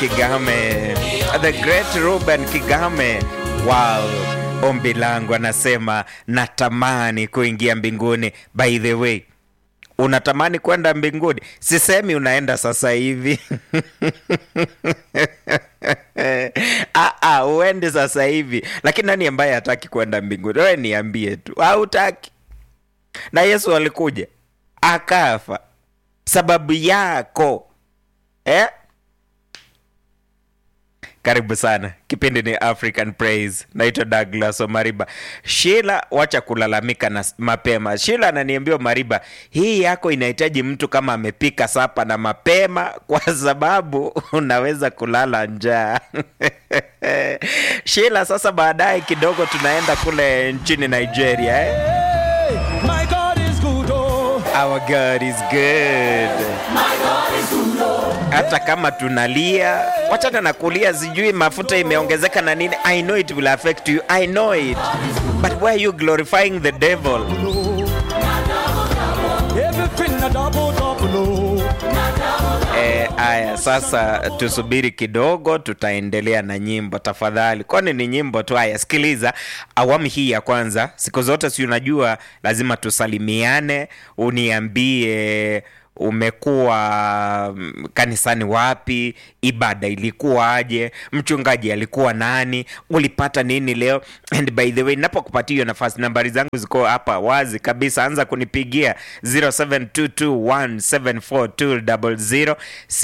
Kigame, the great Ruben Kigame. Wow, ombi langu anasema natamani kuingia mbinguni. By the way, unatamani kwenda mbinguni? Sisemi unaenda sasa hivi Ah, ah, uende sasa hivi, lakini nani ambaye hataki kwenda mbinguni? Wewe niambie tu, hautaki? Na Yesu alikuja akafa sababu yako eh? Karibu sana, kipindi ni African Praise. Naitwa Douglas Omariba. Shila, wacha kulalamika na mapema. Shila ananiambia Omariba, hii yako inahitaji mtu kama amepika sapa na mapema, kwa sababu unaweza kulala njaa Shila, sasa baadaye kidogo tunaenda kule nchini Nigeria eh? My God is good, oh. Our God is good. Hata kama tunalia, wachana na kulia, sijui mafuta imeongezeka na nini. I know it will affect you. I know it. But why are you glorifying the devil? Everything a double, double, oh. Eh, aya, sasa tusubiri kidogo, tutaendelea na nyimbo tafadhali, kwani ni nyimbo tu. Haya, sikiliza awamu hii ya kwanza. Siku zote si unajua lazima tusalimiane, uniambie umekuwa mm, kanisani wapi, ibada ilikuwaje, mchungaji alikuwa nani, ulipata nini leo. And by the way, napokupatia hiyo nafasi, nambari zangu ziko hapa wazi kabisa, anza kunipigia 0722174200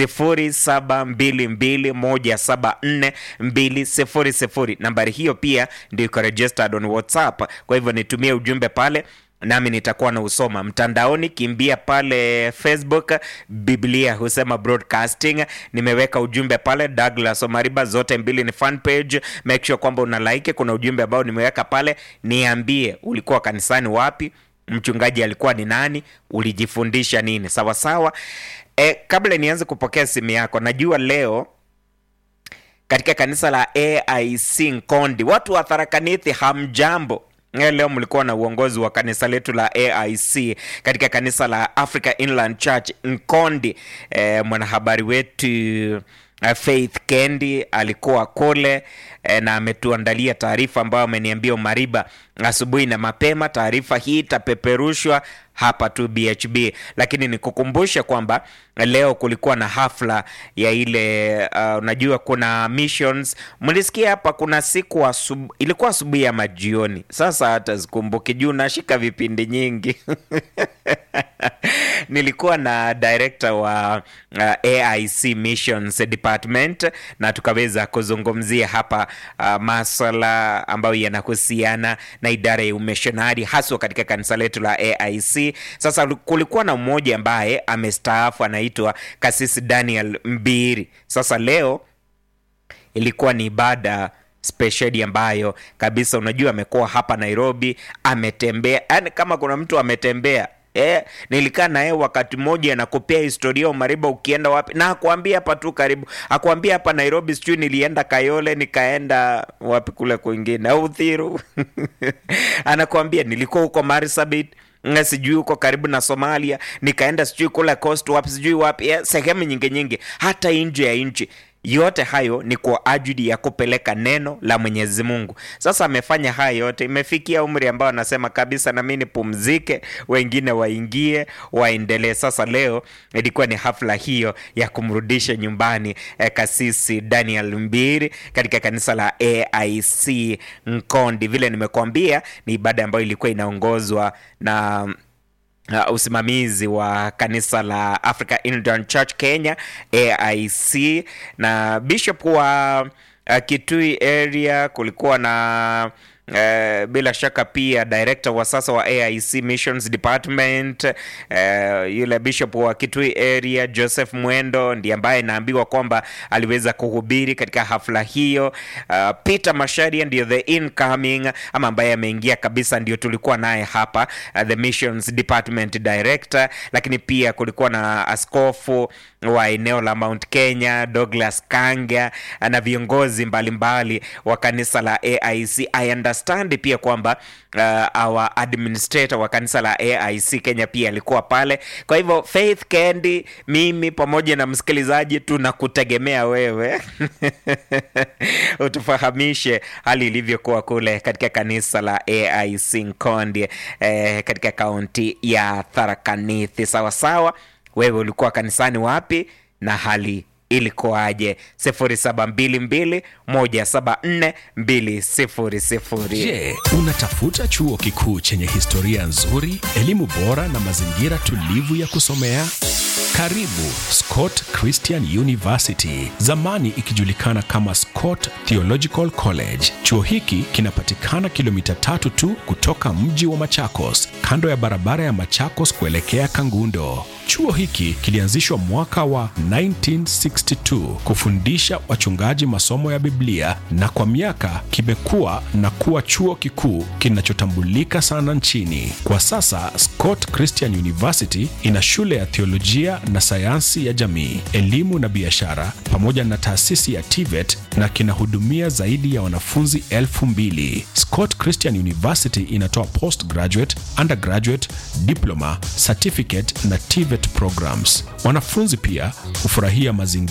0722174200. Nambari hiyo pia ndio iko registered on WhatsApp, kwa hivyo nitumie ujumbe pale nami nitakuwa na usoma mtandaoni. Kimbia pale Facebook, Biblia husema broadcasting. Nimeweka ujumbe pale, Douglas Omariba, zote mbili ni fan page. Make sure kwamba una like. Kuna ujumbe ambao nimeweka pale, niambie ulikuwa kanisani wapi, mchungaji alikuwa ni nani, ulijifundisha nini? Sawa sawa. E, kabla nianze kupokea simu yako, najua leo katika kanisa la AIC Nkondi, watu wa Tharakanithi, hamjambo. Eh, Leo mlikuwa na uongozi wa kanisa letu la AIC katika kanisa la Africa Inland Church Nkondi. Eh, mwanahabari wetu eh, Faith Kendi alikuwa kule eh, na ametuandalia taarifa ambayo ameniambia Umariba asubuhi na mapema. Taarifa hii itapeperushwa hapa tu BHB, lakini nikukumbushe kwamba leo kulikuwa na hafla ya ile uh, unajua kuna missions. Mlisikia hapa kuna siku asubu, ilikuwa asubuhi ya majioni. Sasa hata sikumbuki juu nashika vipindi nyingi nilikuwa na director wa uh, AIC Missions Department na tukaweza kuzungumzia hapa uh, maswala ambayo yanahusiana na idara ya umishonari haswa katika kanisa letu la AIC. Sasa kulikuwa na mmoja ambaye amestaafu anaitwa Kasisi Daniel Mbiri. Sasa leo ilikuwa ni ibada spesheli ambayo kabisa, unajua amekuwa hapa Nairobi, ametembea, yani kama kuna mtu ametembea Eh, nilikaa naye wakati mmoja nakupea historia Umariba, ukienda wapi na akwambia hapa tu karibu, akwambia hapa Nairobi, sijui nilienda Kayole, nikaenda wapi kule kwingine au Uthiru anakwambia nilikuwa huko Marsabit nga sijui huko karibu na Somalia, nikaenda sijui kule coast wapi sijui wapi, eh, sehemu nyingi nyingi, hata nje ya nchi. Yote hayo ni kwa ajili ya kupeleka neno la Mwenyezi Mungu. Sasa amefanya haya yote, imefikia umri ambao anasema kabisa, na mimi nipumzike, wengine waingie waendelee. Sasa leo ilikuwa ni hafla hiyo ya kumrudisha nyumbani eh, kasisi Daniel Mbiri katika kanisa la AIC Nkondi. Vile nimekuambia ni ibada ambayo ilikuwa inaongozwa na Uh, usimamizi wa kanisa la Africa Inland Church Kenya AIC na bishop wa uh, Kitui area kulikuwa na Uh, bila shaka pia director wa sasa wa AIC Missions Department uh, yule bishop wa Kitui area Joseph Mwendo ndiye ambaye naambiwa kwamba aliweza kuhubiri katika hafla hiyo. Uh, Peter Masharia ndio the incoming ama ambaye ameingia kabisa, ndio tulikuwa naye hapa uh, the Missions Department director, lakini pia kulikuwa na askofu wa eneo la Mount Kenya, Douglas Kanga na viongozi mbalimbali wa kanisa la AIC. I understand pia kwamba uh, our administrator wa kanisa la AIC Kenya pia alikuwa pale. Kwa hivyo Faith Kendi, mimi pamoja na msikilizaji tunakutegemea wewe utufahamishe hali ilivyokuwa kule katika kanisa la AIC Nkondi eh, katika kaunti ya Tharaka Nithi. Sawa sawa, wewe ulikuwa kanisani wapi na hali ilikuwaje? 0722174200. Je, unatafuta chuo kikuu chenye historia nzuri, elimu bora na mazingira tulivu ya kusomea? Karibu Scott Christian University, zamani ikijulikana kama Scott Theological College. Chuo hiki kinapatikana kilomita tatu tu kutoka mji wa Machakos, kando ya barabara ya Machakos kuelekea Kangundo. Chuo hiki kilianzishwa mwaka wa 1962 kufundisha wachungaji masomo ya Biblia na kwa miaka kimekuwa na kuwa chuo kikuu kinachotambulika sana nchini. Kwa sasa Scott Christian University ina shule ya theolojia na sayansi ya jamii, elimu na biashara pamoja na taasisi ya TVET na kinahudumia zaidi ya wanafunzi elfu mbili. Scott Christian University inatoa postgraduate, undergraduate, diploma, certificate na TVET programs. Wanafunzi pia hufurahia mazingira